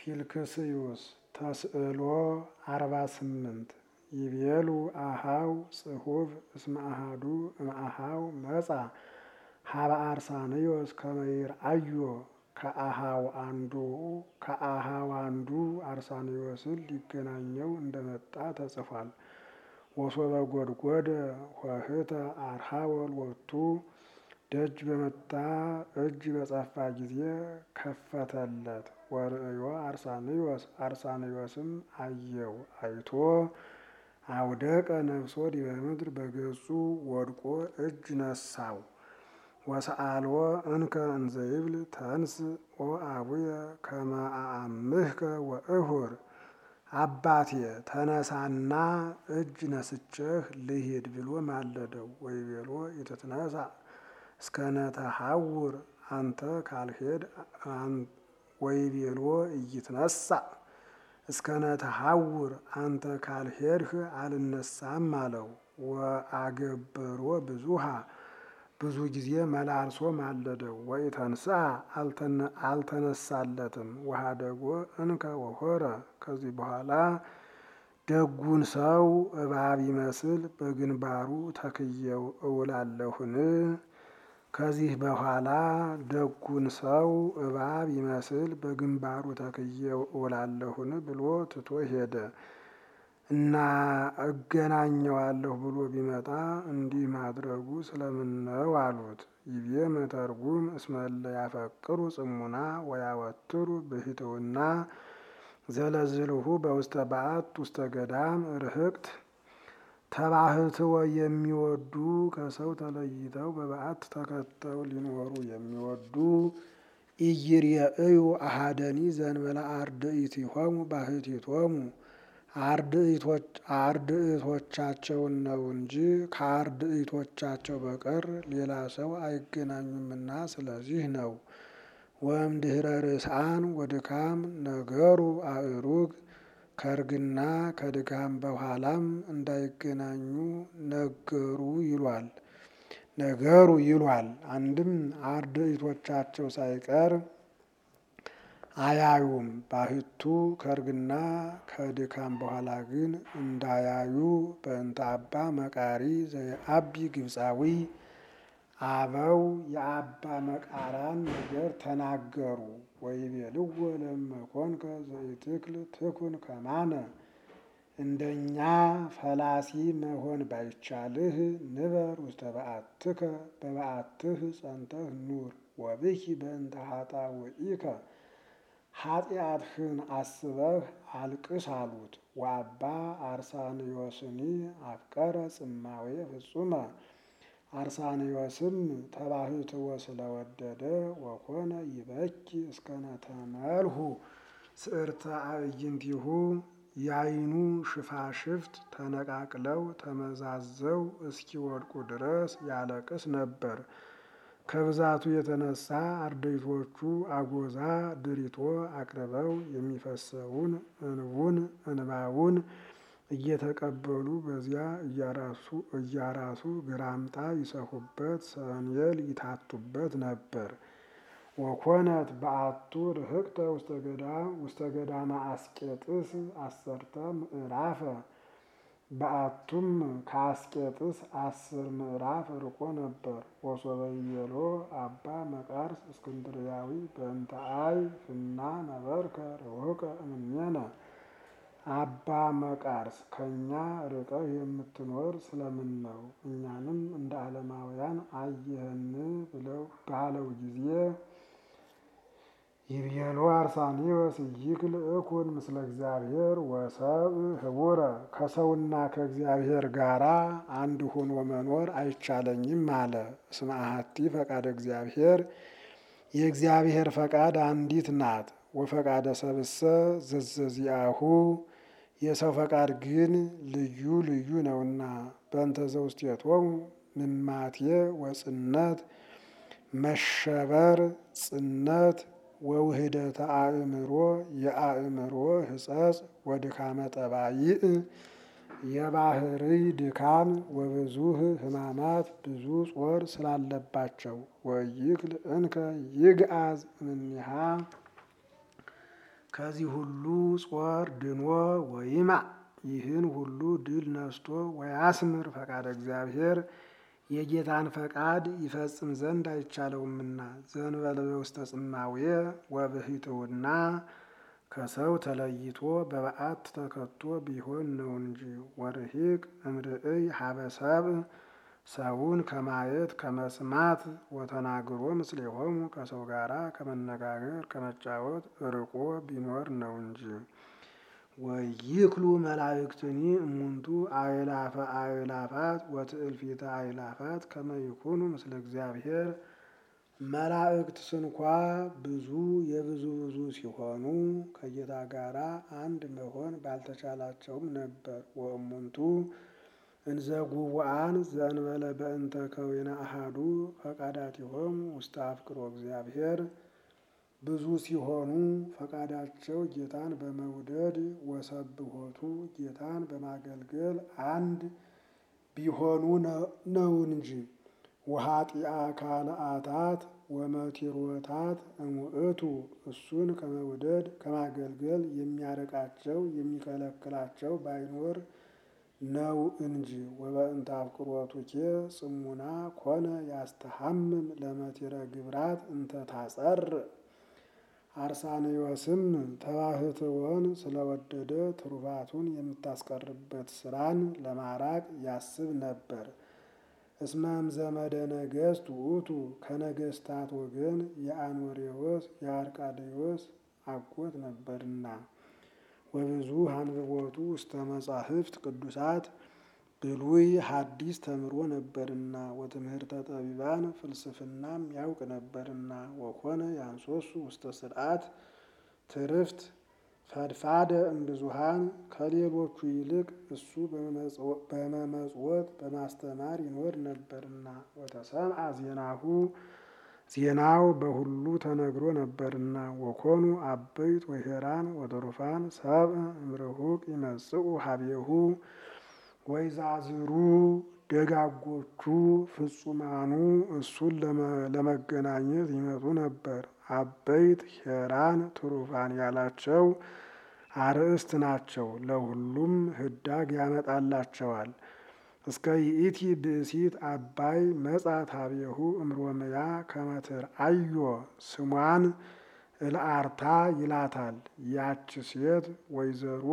ፊልክስዩስ ተስዕሎ አርባ ስምንት ይቤሉ አሃው ጽሑፍ እስመ አሃዱ እምአሃው መጻ ሀበ አርሳንዮስ ከመ ይርአዮ ከአሃው አንዱ ከአሃው አንዱ አርሳንዮስን ሊገናኘው እንደመጣ ተጽፏል። ወሶበ ጎድጎደ ኆኅተ አርሃወ ሎቱ ደጅ በመታ እጅ በጸፋ ጊዜ ከፈተለት። ወርእዮ አርሳንዮስ አርሳንዮስም አየው አይቶ አውደቀ ነፍሶ ዲበ ምድር በገጹ ወድቆ እጅ ነሳው። ወሰአልዎ እንከ እንዘይብል ተንስ ኦ አቡየ ከመ አአምህከ ወእሁር አባቴ ተነሳና እጅ ነስቼህ ልሂድ ብሎ ማለደው። ወይቤሎ ኢትትነሣ እስከነ ተሐውር አንተ ካልሄድ ወይቤሎ ኢይትነሣ እስከነ ተሐውር አንተ ካልሄድህ አልነሳም አለው። ወአገብሮ ብዙሃ ብዙ ጊዜ መላልሶ ማለደው። ወኢተንሥአ አልተነሳለትም። ወኀደጎ እንከ ወሖረ ከዚህ በኋላ ደጉን ሰው እባብ ይመስል በግንባሩ ተክየው እውላለሁን? ከዚህ በኋላ ደጉን ሰው እባብ ይመስል በግንባሩ ተክየው እውላለሁን ብሎ ትቶ ሄደ እና እገናኘዋለሁ ብሎ ቢመጣ እንዲህ ማድረጉ ስለምን ነው አሉት። ይቤ መተርጉም እስመ እለ ያፈቅሩ ጽሙና ወያወትሩ ብሂትውና ዘለዝልሁ በውስተ በዓት ውስተ ገዳም ርህቅት ተባህትወ የሚወዱ ከሰው ተለይተው በበዓት ተከተው ሊኖሩ የሚወዱ ኢይርየእዩ አሐደኒ ዘእንበለ አርድእቲሆሙ ባሕቲቶሙ አርድእቶቻቸውን ነው እንጂ ከአርድእቶቻቸው በቀር ሌላ ሰው አይገናኙምና ስለዚህ ነው። ወእምድኅረ ርእስአን ወድካም ነገሩ አእሩግ ከእርግና ከድካም በኋላም እንዳይገናኙ ነገሩ ይሏል ነገሩ ይሏል። አንድም አርድእቶቻቸው ሳይቀር አያዩም። ባሕቱ ከእርግና ከድካም በኋላ ግን እንዳያዩ በእንተ አባ መቃሪ ዘየአቢ ግብፃዊ አበው የአባ መቃራን ነገር ተናገሩ። ወይቤልዎ ለእመኮንከ ዘኢትክል ትኩን ከማነ እንደኛ ፈላሲ መሆን ባይቻልህ ንበር ውስተ በዓትከ በበዓትህ ጸንተህ ኑር። ወብኪ በእንተ ኃጣውኢከ ኃጢአትህን አስበህ አልቅስ አሉት። ወአባ አርሳንዮስኒ አፍቀረ ጽማዌ ፍጹመ አርሳንዮስም ተባሕትዎ ስለወደደ ወኮነ ይበኪ እስከነ ተመልሁ ስዕርተ አዕይንቲሁ የዓይኑ ሽፋሽፍት ተነቃቅለው ተመዛዘው እስኪወድቁ ድረስ ያለቅስ ነበር። ከብዛቱ የተነሳ አርድእቶቹ አጎዛ ድሪቶ አቅርበው የሚፈሰውን እንቡን እንባውን እየተቀበሉ በዚያ እያራሱ ግራምጣ ይሰፉበት፣ ሰንየል ይታቱበት ነበር። ወኮነት በዓቱ ርህቅተ ውስተ ገዳመ አስቄጥስ አሰርተ ምዕራፈ በዓቱም ከአስቄጥስ አስር ምዕራፍ ርቆ ነበር። ወሶበ ይቤሎ አባ መቃርስ እስክንድርያዊ በእንተ አይ ፍና ነበርከ ርሑቀ እምኔነ አባ መቃርስ ከእኛ ርቀህ የምትኖር ስለምን ነው? እኛንም እንደ ዓለማውያን አየህን ብለው ባለው ጊዜ ይቤሎ አርሳንዮስ ይክል እኩን ምስለ እግዚአብሔር ወሰብእ ህቡረ ከሰውና ከእግዚአብሔር ጋራ አንድ ሆኖ መኖር አይቻለኝም አለ። እስመ አሐቲ ፈቃደ እግዚአብሔር የእግዚአብሔር ፈቃድ አንዲት ናት። ወፈቃደ ሰብእሰ ዘዘዚአሁ የሰው ፈቃድ ግን ልዩ ልዩ ነውና። በእንተ ዘውስቴቶሙ ምማቴ ወጽነት መሸበር ጽነት ወውህደተ አእምሮ የአእምሮ ህጸጽ ወድካመ ጠባይእ የባህርይ ድካም ወብዙህ ሕማማት ብዙ ጾር ስላለባቸው ወይክል እንከ ይግአዝ እምኔሃ ከዚህ ሁሉ ጾር ድኖ ወይማ ይህን ሁሉ ድል ነስቶ ወያስምር ፈቃደ እግዚአብሔር የጌታን ፈቃድ ይፈጽም ዘንድ አይቻለውምና ዘንበለ በውስተ ጽማዌ ወብሂትውና ከሰው ተለይቶ በበዓት ተከቶ ቢሆን ነው እንጂ ወርሂቅ እምርእይ ሀበሰብ ሰውን ከማየት ከመስማት ወተናግሮ ምስሌሆሙ ከሰው ጋራ ከመነጋገር ከመጫወት ርቆ ቢኖር ነው እንጂ። ወይክሉ መላእክትኒ እሙንቱ አእላፈ አእላፋት ወትእልፊተ አእላፋት ከመ ይኩኑ ምስለ እግዚአብሔር መላእክት ስንኳ ብዙ የብዙ ብዙ ሲሆኑ ከጌታ ጋራ አንድ መሆን ባልተቻላቸውም ነበር። ወእሙንቱ እንዘ ጉቡአን ዘእንበለ በእንተ ከዊነ አሃዱ ፈቃዳቲሆሙ ውስተ አፍቅሮ እግዚአብሔር ብዙ ሲሆኑ ፈቃዳቸው ጌታን በመውደድ ወሰብሖቱ ጌታን በማገልገል አንድ ቢሆኑ ነው እንጂ። ወኃጢአ ካልአታት ወመቲሮታት እሙእቱ እሱን ከመውደድ ከማገልገል የሚያርቃቸው የሚከለክላቸው ባይኖር ነው እንጂ። ወበእንተ አፍቅሮቱኬ ጽሙና ኮነ ያስተሐምም ለመቲረ ግብራት እንተ ታጸር አርሳኔዎስም ተባህትወን ስለወደደ ትሩፋቱን የምታስቀርበት ስራን ለማራቅ ያስብ ነበር። እስመም ዘመደ ነገሥት ውእቱ ከነገሥታት ወገን የአኖሬዎስ የአርቃዴዎስ አጎት ነበርና። ወብዙ አንብቦቱ ውስተ መጻሕፍት ቅዱሳት ብሉይ ሐዲስ ተምሮ ነበርና ወትምህርተ ጠቢባን ፍልስፍናም ያውቅ ነበርና ወኮነ ያንሶሱ ውስተ ስርዓት ትርፍት ፈድፋደ እምብዙሃን ከሌሎቹ ይልቅ እሱ በመመጽወት በማስተማር ይኖር ነበርና ወተሰምዐ ዜናሁ ዜናው በሁሉ ተነግሮ ነበርና ወኮኑ አበይት ወሄራን ወትሩፋን ሰብእ እምርሁቅ ይመጽኡ ሀቤሁ ወይዛዝሩ ደጋጎቹ ፍጹማኑ እሱን ለመገናኘት ይመጡ ነበር። አበይት ሄራን ትሩፋን ያላቸው አርእስት ናቸው። ለሁሉም ህዳግ ያመጣላቸዋል። እስከ ይእቲ ብእሲት አባይ መጻት ሀቤሁ እምሮመያ ከመትር አዮ ስሟን እልአርታ ይላታል። ያች ሴት ወይዘሮ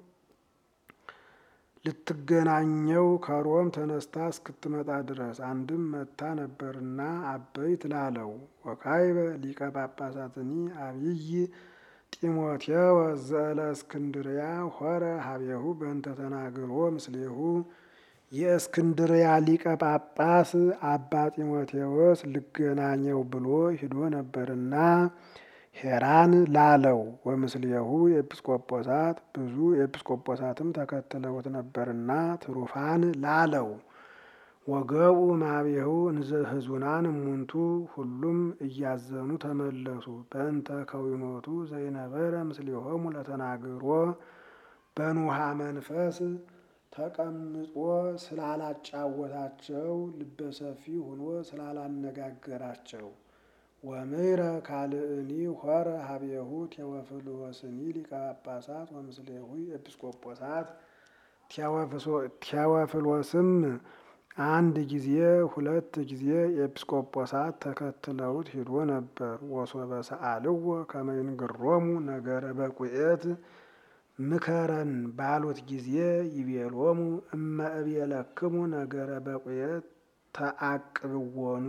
ልትገናኘው ከሮም ተነስታ እስክትመጣ ድረስ አንድም መታ ነበርና አበይት ላለው። ወካይበ ሊቀ ጳጳሳትኒ አብይ ጢሞቴዎስ ዘእለ እስክንድርያ ሆረ ሀቤሁ በእንተ ተናግሮ ምስሌሁ የእስክንድርያ ሊቀ ጳጳስ አባ ጢሞቴዎስ ልገናኘው ብሎ ሂዶ ነበርና ሄራን ላለው። ወምስሌሁ ኤጲስቆጶሳት ብዙ ኤጲስቆጶሳትም ተከትለውት ነበርና ትሩፋን ላለው። ወገቡ ማቤሁ እንዘ ህዙናን እሙንቱ ሁሉም እያዘኑ ተመለሱ። በእንተ ከዊኖቱ ዘይነበረ ምስሌሆሙ ለተናግሮ በኑሃ መንፈስ ተቀምጦ ስላላጫወታቸው ልበሰፊ ሆኖ ስላላነጋገራቸው። ወምሕረ ካልእኒ ሆረ ሀቤሁ ቴዎፍሎስኒ ሊቀ ጳጳሳት ወምስሌሁ ኤጲስቆጶሳት ቴዎፍሎስም አንድ ጊዜ ሁለት ጊዜ ኤጲስቆጶሳት ተከትለውት ሂዶ ነበር። ወሶበ ሰአልዎ ከመ ይንግሮሙ ነገረ በቁኤት ምከረን ባሉት ጊዜ ይቤሎሙ እመ እቤለክሙ ነገረ በቁኤት ተአቅብዎኑ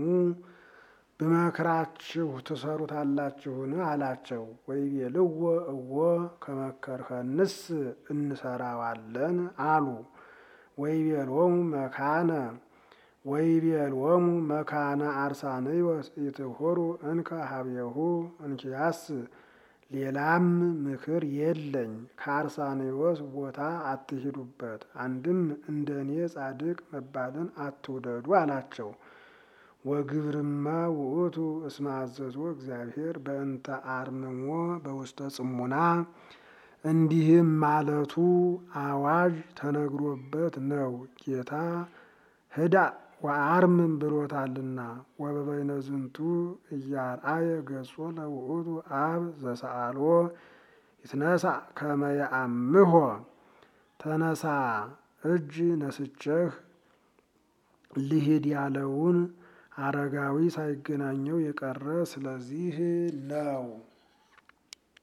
ብመክራችሁ ትሰሩታላችሁን? አላቸው። ወይቤልዎ እወ ከመከርኸንስ እንሰራዋለን አሉ። ወይቤሎሙ መካነ ወይቤሎሙ መካነ አርሳንዮስ ኢትሑሩ እንከ ሀቤሁ እንኪያስ ሌላም ምክር የለኝ፣ ከአርሳንዮስ ቦታ አትሂዱበት፣ አንድም እንደ እኔ ጻድቅ መባልን አትውደዱ አላቸው። ወግብርማ ውእቱ እስመ አዘዞ እግዚአብሔር በእንተ አርምሞ በውስተ ጽሙና እንዲህም ማለቱ አዋጅ ተነግሮበት ነው። ጌታ ህዳ ወአርምም ብሎታልና። ወበበይነ ዝንቱ እያርአየ ገጾ ለውእቱ አብ ዘሰአሎ ይትነሳ ከመያአምሆ ተነሳ እጅ ነስቼህ ልሂድ ያለውን አረጋዊ ሳይገናኘው የቀረ ስለዚህ ነው።